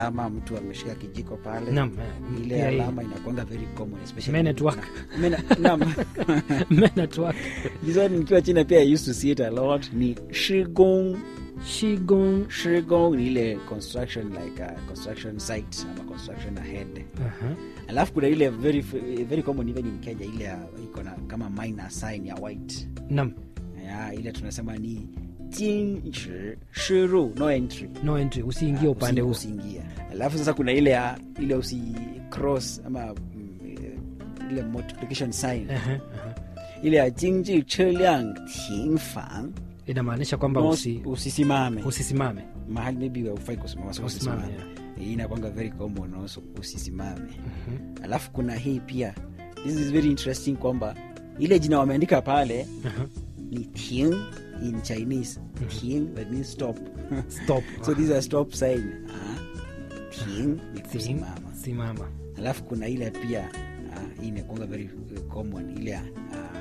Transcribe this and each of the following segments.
ama mtu ameshika kijiko pale Naam, eh, ile pia hii. alama inakwanga very common especially Men at work. Men- naam. Men at work. This one nikiwa china pia I used to see it a lot ni shigong Qigong. shigong ni ile construction like a construction site ama construction ahead Aha. alafu kuna ile very very common even in kenya ile ya- iko na kama minor sign ya white Naam, ya ile tunasema ni jinchi shiru no entry no entry, usiingie upande Usi- huu. usiingie alafu sasa kuna ile ya ile usi cross ama mm, eh, ile multiplication sign Aha, aha. ile ya jinji cheliang tingfang Inamaanisha kwamba no, usi, usisimame usisimame. mahali maybe haufai kusimama so Usimame, usisimame hii inakwanga very common also usisimame Mhm. alafu kuna hii pia this is very interesting kwamba ile jina wameandika pale Aha. ni ting in chinese ting that means stop Stop. so these are stop sign ah, ting ni Sim- kusimama Simama. alafu kuna ile pia ah, hii inakwanga very uh, common ile ya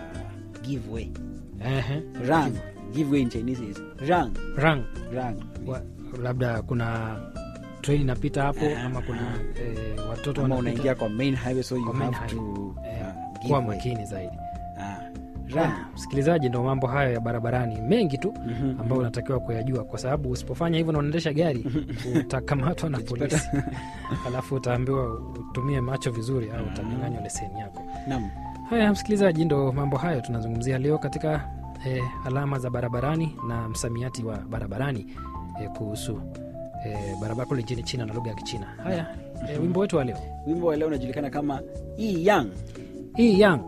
uh, give way Ehe. rang give way in chinese is rang Rang. rang Wa, labda kuna train inapita hapo Aha, ama kuna eh, watoto ama wanapita. unaingia kwa main highway so you Kwa main have to Eh, uh, give kuwa way. makini zaidi Ah, Ah, rang msikilizaji ndo mambo hayo ya barabarani mengi tu Mhm. ambayo unatakiwa kuyajua kwa sababu usipofanya hivyo na unaendesha gari utakamatwa na polisi alafu utaambiwa utumie macho vizuri au utanyanganywa leseni yako Naam. haya msikilizaji ndo mambo hayo tunazungumzia leo katika eh, alama za barabarani na msamiati wa barabarani eh, kuhusu eh, barabara kule nchini china na lugha ya kichina haya eh, wimbo wetu wa leo wimbo wa leo unajulikana kama Yi yang hii yang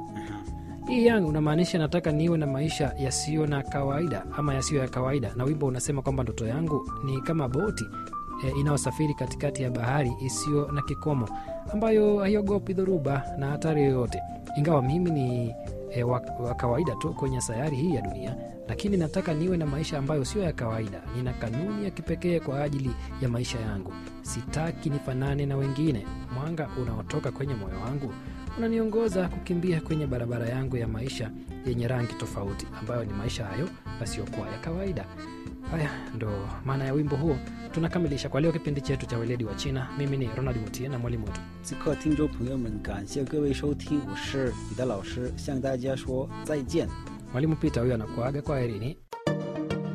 hii yang unamaanisha nataka niwe na maisha yasiyo na kawaida ama yasiyo ya kawaida na wimbo unasema kwamba ndoto yangu ni kama boti e, inayosafiri katikati ya bahari isiyo na kikomo ambayo haiogopi dhoruba na hatari yoyote ingawa mimi ni e, wa, wa kawaida tu kwenye sayari hii ya dunia lakini nataka niwe na maisha ambayo sio ya kawaida nina kanuni ya kipekee kwa ajili ya maisha yangu sitaki nifanane na wengine mwanga unaotoka kwenye moyo wangu unaniongoza kukimbia kwenye barabara yangu ya maisha yenye rangi tofauti ambayo ni maisha hayo yasiyokuwa ya kawaida haya ndo maana ya wimbo huo tunakamilisha kwa leo kipindi chetu cha weledi wa china mimi ni ronald mutie na mwalimu wetu 此刻，听众朋友们，感谢各位收听，我是你的老师，向大家说再见。 mwalimu pita huyo anakuaga kwa herini